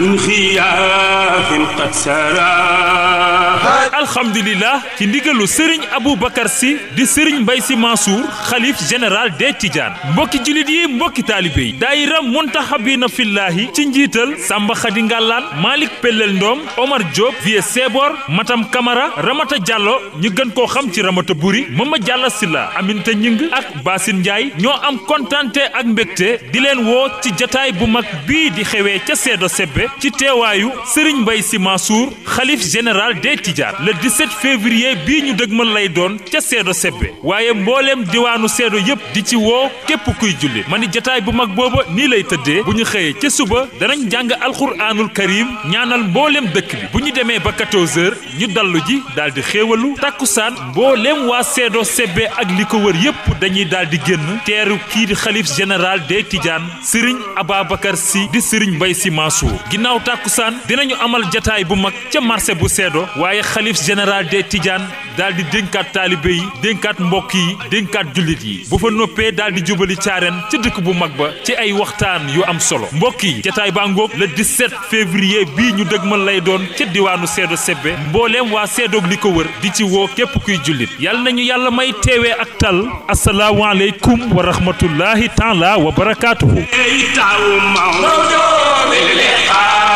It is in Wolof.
من خياف قد سرى alhamdulillah ci ndigalu sëriñ Aboubacar si di sëriñ Mbay si Mansour xalif général des Tidiane mbokki julit yi mbokki taalibe yi daayira muntahabina fillahi ci njiital Samba Khady Ngallaan Malick Pellel Ndom Omar Diop Vieux Sebor Matam Camara Ramata Diallo ñu gën koo xam ci Ramata Buri Mama Diallo Silla Aminta Ñing ak Basine Ndiaye ñoo am kontante ak mbégte di leen woo ci jataay bu mag bii di xewee ca Seedo Sebbe ci teewaayu sëriñ Mbay si Mansour xalif général des Tidiane le 17 février bii ñu dëgmal lay doon ca Seedo Sebbe waaye mbooleem diwaanu Seedo yépp di ci woo képp kuy julli ma ni jataay bu mag booba nii lay tëddee bu ñu xëyee ca suba danañ jàng alxuraanul karim ñaanal mbooleem dëkk bi bu ñu demee ba 14h ñu dallu ji daal di xéewalu takkusaan mbooleem waa Seedo Sebbe ak li ko wër yépp dañuy daal di génn teeru kii di xalif général des Tidiane Serigne Ababacar Sy di Serigne Mbaye Sy Mansour ginnaaw takkusaan dinañu amal jataay bu mag ca marché bu Seedo waaye xalif général des Tidiane daal di dénkaat taalibe yi dénkaat mbokk yi dénkaat jullit yi bu fa noppee daal di jubali caaren ca dëkk bu mag ba ci ay waxtaan yu am solo mbokk yi jataay baa ngoog le 17 février bii ñu dëgmal lay doon ca diwaanu Seedo Sebbe mbooleem waa Seedoog li ko wër di ci woo képp kuy jullit yàlla nañu yàlla may teewee ak tal asalaamualeykum wa rahmatullahi taala wa barakaatuhu taw maw